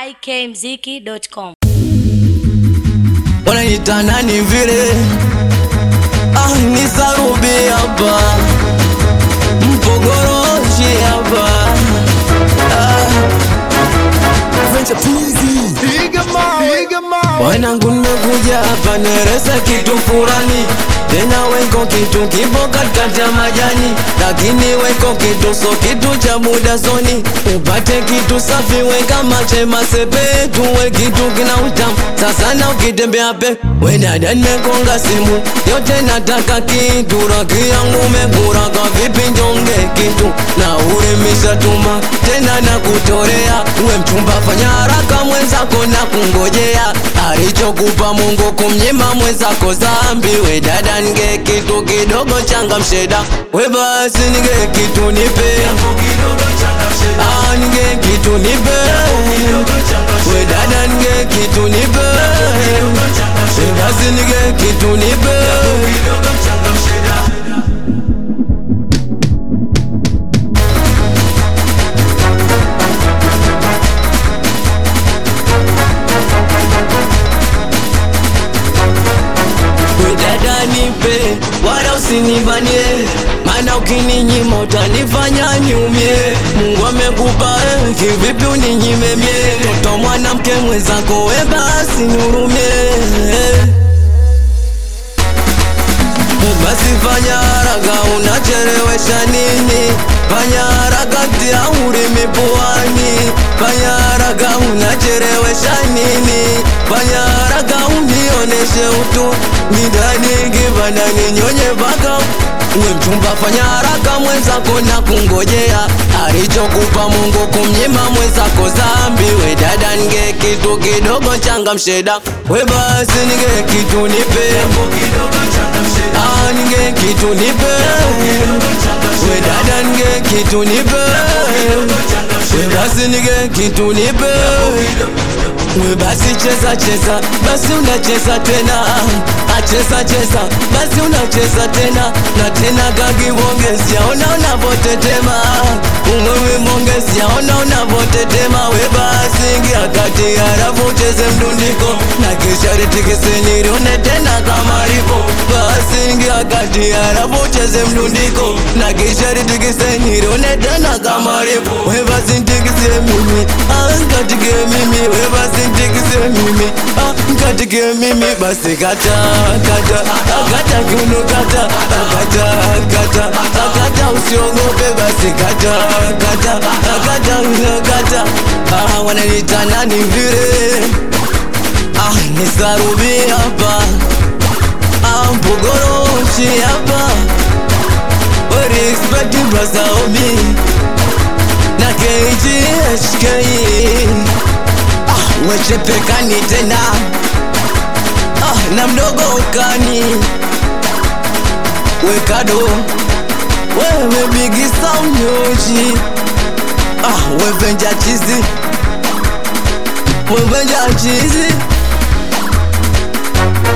ikmziki.com. wanaita nani vile ah, ni sarubi hapa mpogoroshi hapa wanangu nimekuja hapa nereza kitu furani tena weko kitu kipo katikati ya majani lakini weko kitu so kitu cha muda zoni upate kitu safi weka mache masepetu we kitu kina utamu sasa na ukitembea pe we dada nimekonga simu yote nataka kitu raki yangu mekuraka vipi njonge kitu na uremisha tuma tena na kutorea we mchumba fanya haraka mwenzako na kungojea alichokupa Mungu kumnyima mwenzako zambi we dada nge kitu kidogo changa msheda we basi nige kitu nipe Ah, nige kitu nipe we dada nige kitu nipe we basi nige kitu nipe we dada nipe wala usinibanie maana ukininyima utanifanya niumie mungu amekupa eh, kivipi uninyime mie toto mwanamke mwenzako we basi nihurumie basi fanya haraka unachelewesha nini fanya haraka tia ulimi puani fanya haraka unachelewesha nini fanya haraka unioneshe utu nidani kibanda ninyonye paka we mchumba fanya haraka mwenzako na kungojea alichokupa mungu kumnyima mwenzako zambi we dada nge kitu kidogo changa msheda we basi nige kitu nipe Ah, nige kitu nipe we dada nige kitu nipe we basi nige kitu nipe we basi cheza cheza basi unacheza tena acheza cheza basi unacheza tena na tena kakiwongezia ona unavotetema umwewe mongezia ona unavotetema we basi ingia kati halafu ucheze mdundiko na kisha ritikise nilione tena kama lipo basi ingia kati halafu ucheze mdundiko na kisha ritikise nilione tena kama lipo we basi ntikise mimi ah, katike mimi we basi ntikise mimi ah, katike mimi basi kata kata kata kiuno kata kata kata kata usiogope basi kata kata kata kata ah, wananiita nani vile ah, ni sarubi hapa ah, mpogoroshi hapa We respect brother Obi na KGHK ah, wechepekani tena ah, na mdogo ukani wekado wewe bigisa mnyoji ah, wevenja chizi wevenja chizi